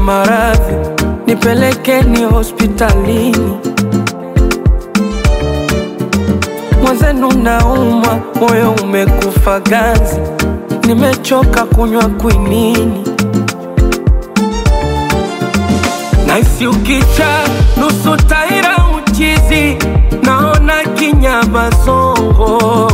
maradhi, nipelekeni hospitalini. Mwenzenu naumwa, moyo umekufa ganzi, nimechoka kunywa kwinini. Naisi ukicha nusu taira uchizi, naona kinyama songo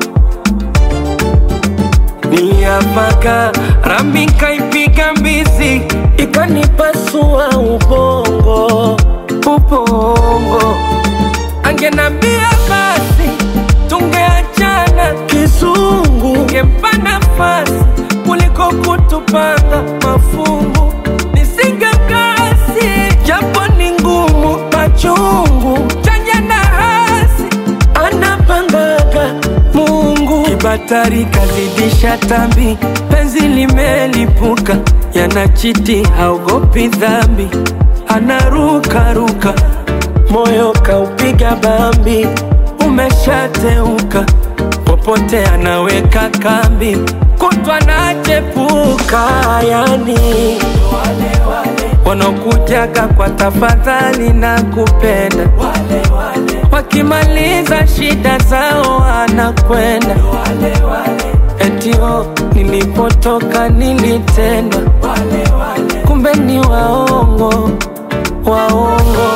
Niliapaka rami kaipiga mbizi ikanipasua ubongo ubongo. Angenambia basi tungeachana kizungu, ngempa nafasi kuliko kutupanga mafungu. Nisingekasi japo ni ngumu, machungu chanya na hasi anapangaga Mungu. Kibatari kazidisha tambi, penzi limelipuka, yanachiti haogopi dhambi, anarukaruka, moyo kaupiga bambi, umeshateuka, popote anaweka kambi, kutwa nachepuka, yani wanaokujaga kwa tafadhali na kupenda wakimaliza shida zao wanakwenda etio nilipotoka nilitendwa kumbe ni waongo waongo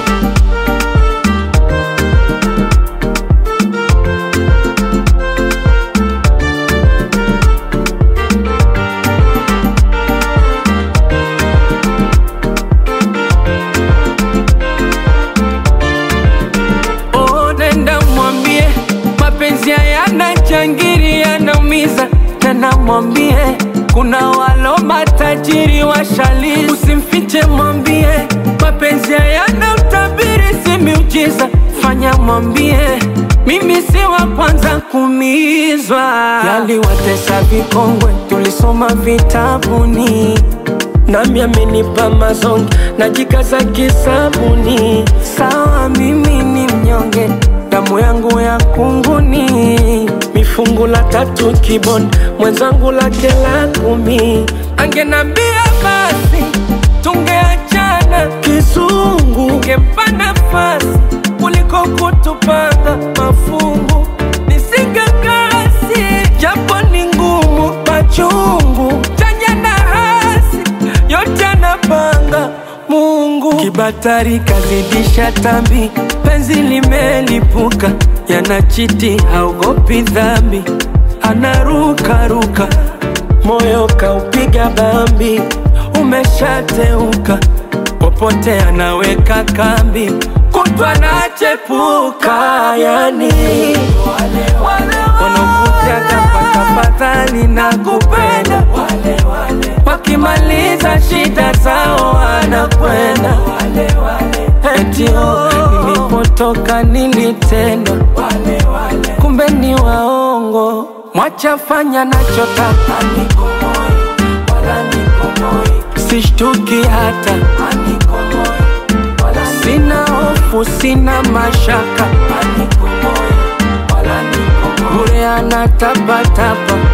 Oh, nenda mwambie mapenzi hayana changiri, yanaumiza. Nenda mwambie kuna walo matajiri washali, usimfiche, mwambie mapenzi hayana utabiri, si miujiza. Fanya mwambie mimi si wa kwanza kuumizwa, yaliwatesa vikongwe, tulisoma vitabuni nami amenipa mazonge najikaza kisabuni. Sawa, mimi ni mnyonge, damu yangu ya kunguni, mifungu la tatu kiboni, mwenzangu lake la kumi. Angenambia basi tungeachana kizungu, ngempa nafasi kuliko kutupanga mafungu. Nisingekasi japo ni ngumu, machungu chanya na hasi yote anapanga Mungu. Kibatari kazidisha tambi, penzi limelipuka, yanachiti haogopi dhambi, anarukaruka, moyo kaupiga bambi, umeshateuka, popote anaweka kambi, kutwa nachepuka, yani wanakujaga kwa tafadhali na kupenda wakimaliza shida zao wanakwenda etio nilipotoka nilitendwa kumbe ni waongo mwachafanya nachotaka sishtuki hata sina hofu sina mashaka bure anatapatapa